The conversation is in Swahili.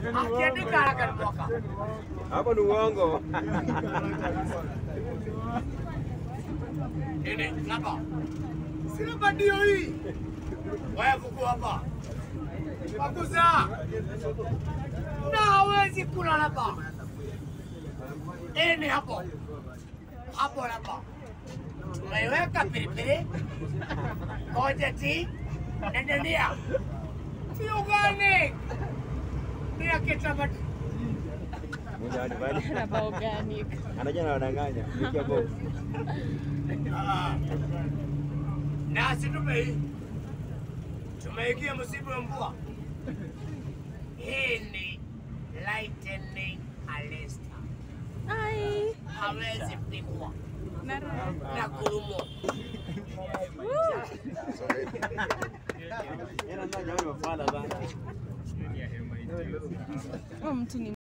Akiandika haraka nitoka. Hapo ni uongo. Nini? Lapa. Sina ndio hii. Wewe kuku hapa. Pakuza. Na hawezi kula lapa. Nini hapo? Hapo lapa. Tumeiweka pilipili. Kojeti. Na dania. Sio gani? Bila kitamati. Mmoja anibali. Raba organic. Anajua anadanganya. Nikia box. Ah. Nasi tume tumeigia msimu wa mvua. Hii ni lightning alesta, Ai. hawezi pigwa Na na kurumwa. Yana ndio jamani mafala bana. Huyo mtu ni